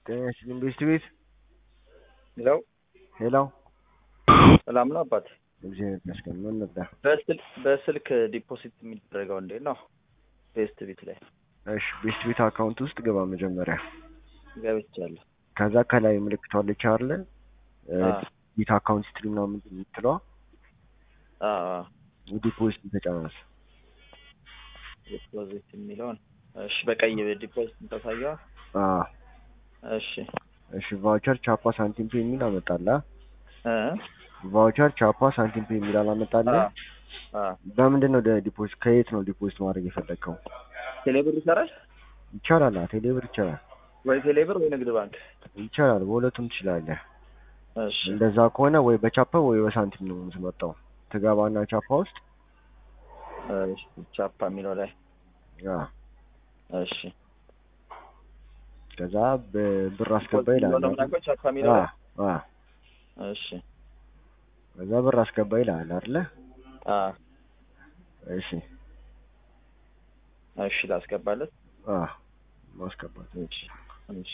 ጤና ይስጥልኝ ቤስት ቤት ሄሎ ሄሎ ሰላም ነው አባት? እግዚአብሔር ይመስገን። ምን ነበር? በስልክ በስልክ ዲፖዚት የሚደረገው እንዴት ነው? ቤስት ቤት ላይ እሺ ቤስት ቤት አካውንት ውስጥ ግባ መጀመሪያ። ገብቻለሁ። ከዛ ከላይ ምልክቷ አለች አይደለ? አ ቤት አካውንት ስትሪም ነው የምትለዋ አ ዲፖዚት ተጫናት። ዲፖዚት የሚለውን እሺ፣ በቀይ ዲፖዚት ታሳየዋ። አ እሺ እሺ ቫውቸር ቻፓ ሳንቲም ፔ የሚል አመጣላ። እ ቫውቸር ቻፓ ሳንቲም ፔ የሚል አላመጣለ። አ አ በምንድን ነው ዲፖዚት ከየት ነው ዲፖዚት ማድረግ የፈለግከው? ቴሌብር ይሰራል ይቻላል። ቴሌብር ይቻላል። ወይ ቴሌብር ወይ ንግድ ባንክ? ይቻላል። በሁለቱም ትችላለህ። እሺ እንደዛ ከሆነ ወይ በቻፓ ወይ በሳንቲም ነው የምትመጣው። ትገባና ቻፓ ውስጥ እሺ ቻፓ የሚለው ላይ አ እሺ ከዛ ብር አስገባ ይላል። ነው የምናውቀው ቻፓ የሚለው አ ላይ አ እሺ ከዛ ብር አስገባ ይላል አይደለ? አ እሺ እሺ ላስገባለት። አ ማስገባት እሺ እሺ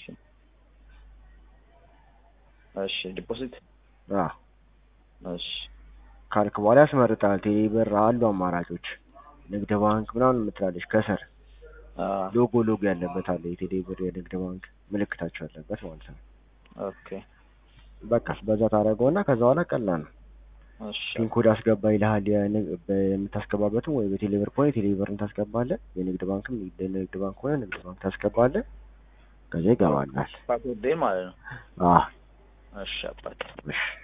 እሺ ዲፖዚት አ እሺ ካልክ በኋላ ያስመርጣል። ቴሌ ብር አሉ አማራጮች፣ ንግድ ባንክ ምናምን የምትላለች ከስር አ ሎጎ ሎጎ ያለበት አለ። የቴሌ ብር የንግድ ባንክ ምልክታቸው ያለበት ማለት ነው። ኦኬ በቃ በዛ ታደርገውና ከዛ በኋላ ቀላል ነው። እሺ ፒን ኮድ አስገባ ይልሃል። የንግ- የምታስገባበትም ወይ በቴሌ ብር ከሆነ የቴሌ ብርን ታስገባለህ። የንግድ ባንክም የንግድ ባንክ ከሆነ ንግድ ባንክ ታስገባለህ። ከዛ ይገባላል። ፓስወርዴን ማለት ነው። አ እሺ አባት እሺ